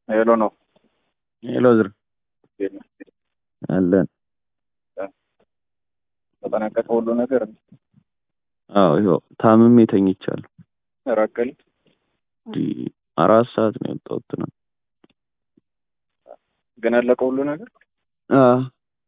ሄሎ ነው ሄሎ ዝር አለን። ተጠናቀቀ ሁሉ ነገር አዎ ይኸው ታምሜ ተኝቻለሁ። ራቀል እንዲህ አራት ሰዓት ነው የወጣሁት ነው። ግን አለቀ ሁሉ ነገር አዎ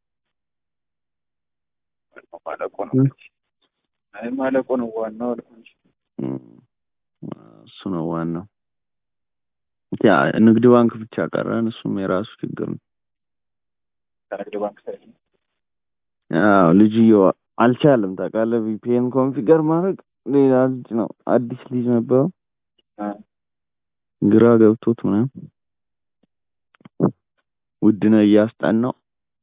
ማለቁ ነው። አይ ማለቁ ነው ዋናው አልኩ እንጂ እም፣ እሱ ነው ዋናው። ያ ንግድ ባንክ ብቻ ቀረን። እሱም የራሱ ችግር ነው። ከንግድ ባንክ ሳይሆን አዎ ልጅየው አልቻለም። ታውቃለህ ቪፒኤን ኮንፊገር ማድረግ ሌላ ልጅ ነው፣ አዲስ ልጅ ነበረው። አ፣ ግራ ገብቶት ምናምን ውድነህ እያስጠናው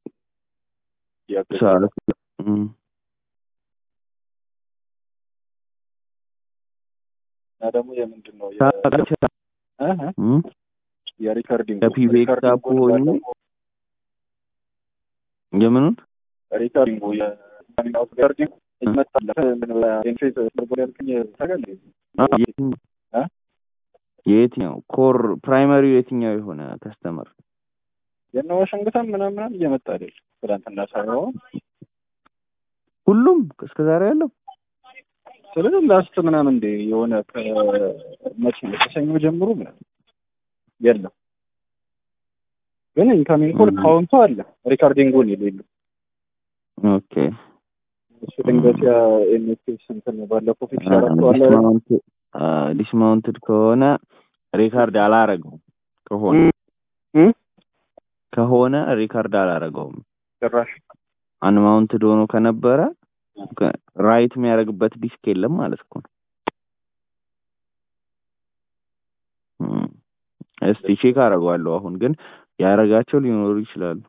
ያገዘ ሰዓት እም፣ እና ደግሞ የምንድን ነው የ- ታውቃለህ? እ እ እም፣ የሪካርዲንግ ከፒቤክ ጋር እኮ ሆኜ የምኑን ሪካርዲንጉ የሪካርዲንግ ይመጣል ኢንፌስ ሰርቦል ያልከኝ ታውቃለህ? አዎ፣ የትኛው እ? የየትኛው ኮር ፕራይመሪው የትኛው የሆነ ከስተመር የእነ ዋሽንግተን ምናምን ምናምን እየመጣ አይደል? ትናንትና ሳይሆን ሁሉም እስከ ዛሬ ያለው ስለዚህ ላስት ምናምን እንደ የሆነ ከመቼ ነው ከሰኞ ጀምሮ ምናምን የለም። ግን ኢንካሚንግ ኮል 음. ካውንቱ አለ ሪካርዲንጉን የሌለው ኦኬ እሱ ድንገት ያ ኤንኤስኤስ እንትን ባለፈው ፊክስ ያደረገዋለ ዲስማውንትድ ከሆነ ሪካርድ አላረገውም ከሆነ እም? ከሆነ ሪካርድ አላረገውም ጭራሽ አንማውንትድ ሆኖ ከነበረ ራይት የሚያደርግበት ዲስክ የለም ማለት እኮ ነው እም። እስቲ ቼክ አደርገዋለሁ አሁን ግን ያደረጋቸው ሊኖሩ ይችላሉ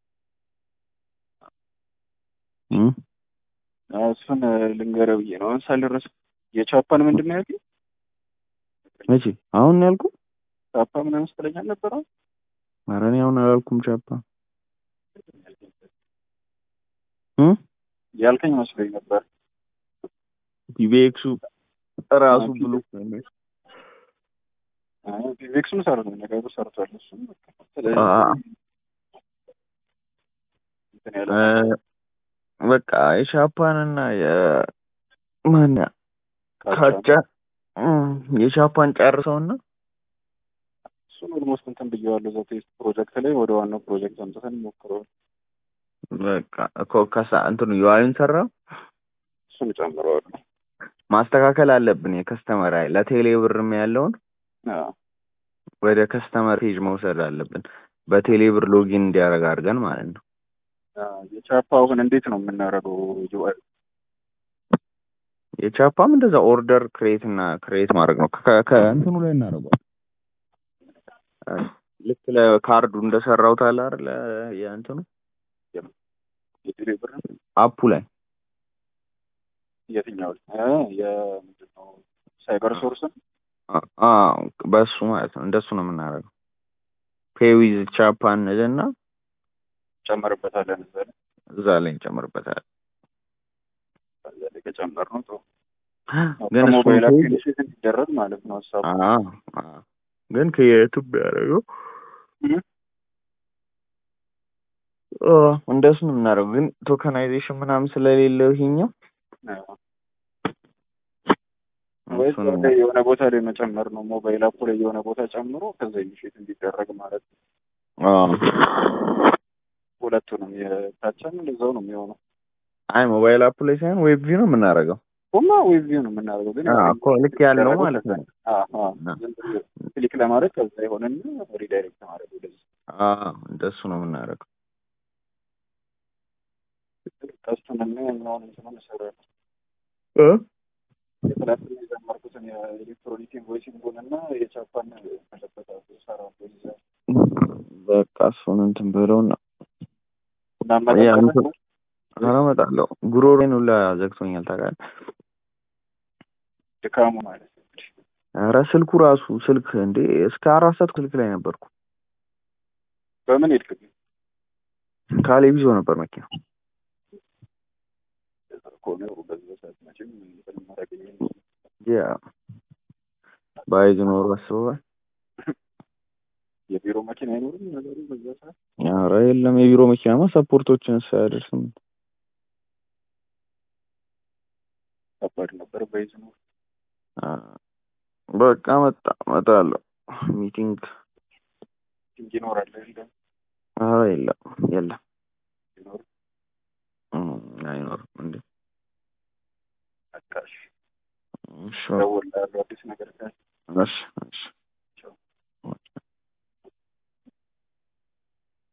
እም? አዎ፣ እሱን ልንገረው ብዬ ነው። አሁን ሳልረስ የቻፓን ምንድን ነው ያልከኝ? መቼ አሁን ነው ያልኩህ ቻፓ ምናምን ስትለኝ አልነበረ? ኧረ እኔ አሁን አላልኩም ቻፓ እም? ያልከኝ መስሎኝ ነበር። ቲቤክሱ ራሱ ብሎ ቪክሱም ሰርቶ ነገሩ ሰርቷል። እሱም በቃ ስለዚህ አ- እንትን ያለ እ፣ በቃ የሻፓንና የማን ካቻ እም፣ የሻፓን ጨርሰውና እሱን ኦልሞስት እንትን ብየዋለሁ። እዛ ቴስት ፕሮጀክት ላይ ወደ ዋናው ፕሮጀክት አምጥተን ሞክረዋል። በቃ እኮ ከሳ እንትኑ ዩአይን ሰራ እሱን ጨምረዋል። ማስተካከል አለብን። የከስተመር አይ ለቴሌ ብርም ያለውን አዎ ወደ ከስተመር ፔጅ መውሰድ አለብን። በቴሌ ብር ሎጊን እንዲያደርግ አድርገን ማለት ነው። አዎ፣ የቻፓ አሁን እንዴት ነው የምናደርገው? ዩአይ የቻፓም እንደዛ ኦርደር ክሬት እና ክሬት ማድረግ ነው። ከ- ከእንትኑ ላይ እናደርገዋል። ልክ ለካርዱ እንደሰራሁት አለ አይደል? የእንትኑ የቴሌ ብር አፑ ላይ የትኛው እ የምንድን ነው ሳይበር ሶርስን አ- አዎ በሱ ማለት ነው። እንደሱ ነው የምናደርገው። ፔዊዝ ቻፓን እና ጨመርበታለን እዛ ላይ እዛ ላይ እንጨምርበታለን። እዛ ላይ ከጨመርነው ጥሩ ግን እሱን ከሞባይል ፔጅ አፕሊኬሽን እንዲደረግ ማለት ነው ሀሳቡ። አዎ አዎ። ግን ከየቱብ ያደረገው እም? እንደሱ ነው የምናደርገው። ግን ቶከናይዜሽን ምናምን ስለሌለው ይሄኛው አዎ። ወይ እሱን እዛ ላይ የሆነ ቦታ ላይ መጨመር ነው። ሞባይል አፑ ላይ የሆነ ቦታ ጨምሮ ከዛ ኢኒሼት እንዲደረግ ማለት ነው። አዎ። ሁለቱንም የታችም እንደዛው ነው የሚሆነው። አይ ሞባይል አፕ ላይ ሳይሆን ዌብ ቪው ነው የምናደርገው። ሁማ ዌብ ቪው ነው የምናደርገው። ግን አዎ እኮ ልክ ያለው ማለት ነው። አዎ አዎ። ዝም ብሎ ክሊክ ለማድረግ ከዛ የሆነና ሪዳይሬክት ማድረግ ወደዚህ አዎ እንደሱ ነው የምናደርገው። ቀስቱን እና የኛውን እንትኑን እሰራለሁ። እ የትናንትና የጀመርኩትን የኤሌክትሮኒክ ኢንቮይሲንጉን እና የቻፓን መለበታሉ እሰራለሁ ይዛል በቃ እሱን እንትን ብለውና እና ያ መጠቀም እንትን ኧረ እመጣለሁ። ጉሮሮዬን ሁላ ዘግቶኛል ታውቃለህ። ድካሙ ማለት ነው። ኧረ ስልኩ ራሱ ስልክ እንዴ እስከ አራት ሰዓት ስልክ ላይ ነበርኩ። በምን ሄድክ ግን? ካሌብ ይዞ ነበር መኪና። ከሆነ በዚህ ሰዓት መቼም እንትን ማድረግ ያ ባይዝ ኖሮ አስበዋል። የቢሮ መኪና አይኖርም ነገሩ በዛ ሰዓት ኧረ የለም የቢሮ መኪናማ ሰፖርቶችን ሳያደርስም ከባድ ነበር። በይዝኑ አ፣ በቃ መጣ እመጣለሁ ሚቲንግ እንጂ ይኖራል የለም ኧረ የለም የለም ይኖር እም፣ አይኖርም እንዴ በቃ እሺ እሺ እደውልልሃለሁ አዲስ ነገር ካለ እሺ እሺ